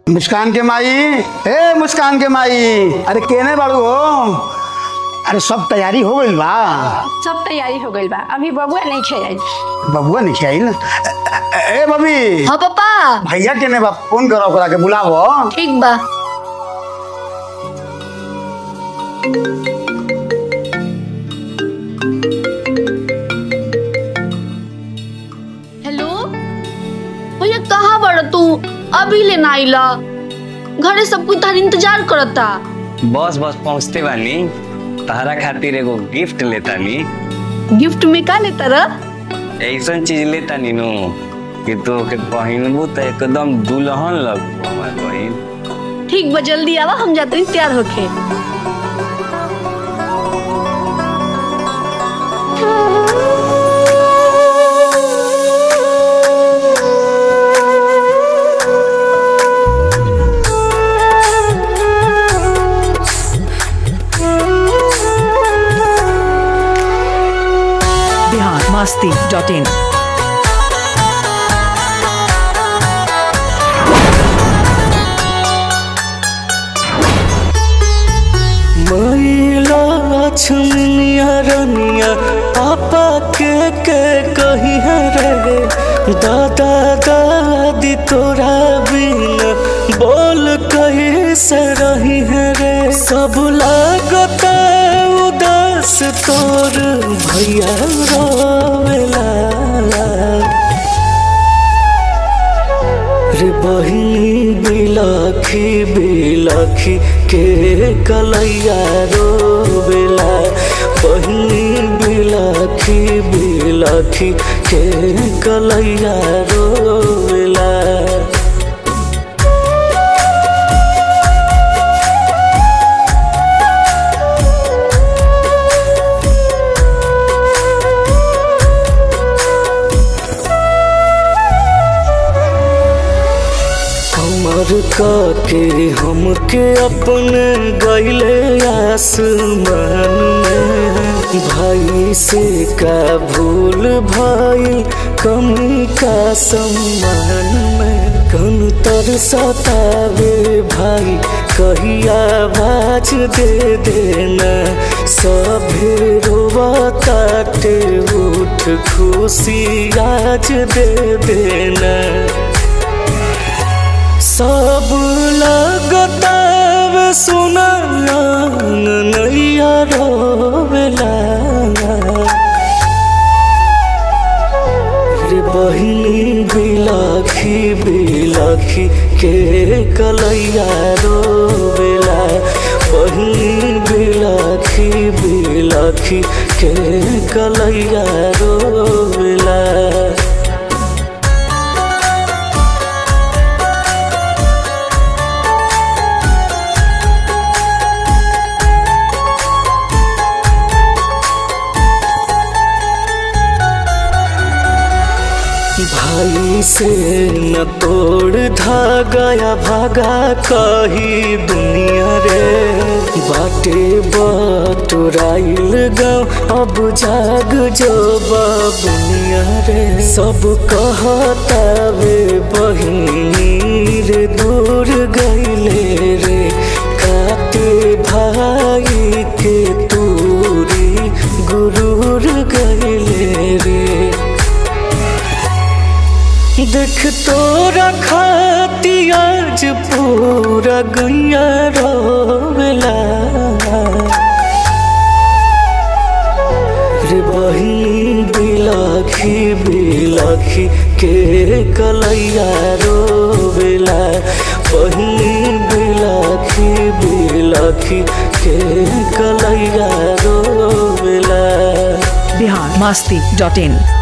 मुस्कान के माई ए मुस्कान के माई अरे केने बाड़ू हो अरे सब तैयारी हो गई बा सब तैयारी हो गई बा अभी बबुआ नहीं खेल बबुआ नहीं खेल ए बबी हाँ पापा भैया केने बा फोन करो ओकरा के बुलावो ठीक बा हेलो भैया कहाँ बड़ तू अभी ले ना आइला घरे सब कुछ तार इंतजार करता बस बस पहुँचते बानी तहरा खातिर एगो गिफ्ट लेतानी गिफ्ट में का लेता रह ऐसन चीज लेतानी नु कि तो के पहिनबू त एकदम दुल्हन लगबू हमार बहिन ठीक बा जल्दी आवा हम जाते हैं तैयार होके बिहार मस्ती डॉट इन मैला लक्ष्मनिया रनिया पापा के के कही है रे दादा दादी तोरा बिना बोल कही से रही है रे सब लागता उदास तोर भैया रोवेला रे बहिनी बिलखी बिलखी के कलैया रोवेला बहिनी बिलखी बिलखी के कलैया रोवेला हमर के हमके अपने गैले आसमान में भाई से का भूल भाई कमी का सम्मान में कन तर सतावे भाई कहिया बाज दे देना सभे रोवताटे उठ खुशी आज दे देना सब लगताव सुना नैया रोवेला रे बहिनी बिलखी बिलखी के कलैया रोवेला बहिनी बिलखी बिलखी के कलैया रोवेला भाई से न तोड़ धागा या भागा कही दुनिया रे बाटे बटुराइल गाँव अब जाग जो बाबुनिया रे सब कहता वे बहिनी रे दूर गईले रे काते भाई के तूरी गुरूर गईले रे देख तोरा खाती आज पूरा गैया रोवेला रे बहिनी बिलखी बिलखी के कलैया रोवेला बहिनी बिलखी बिलखी के कलैया रोवेला बिहार मस्ती डॉट इन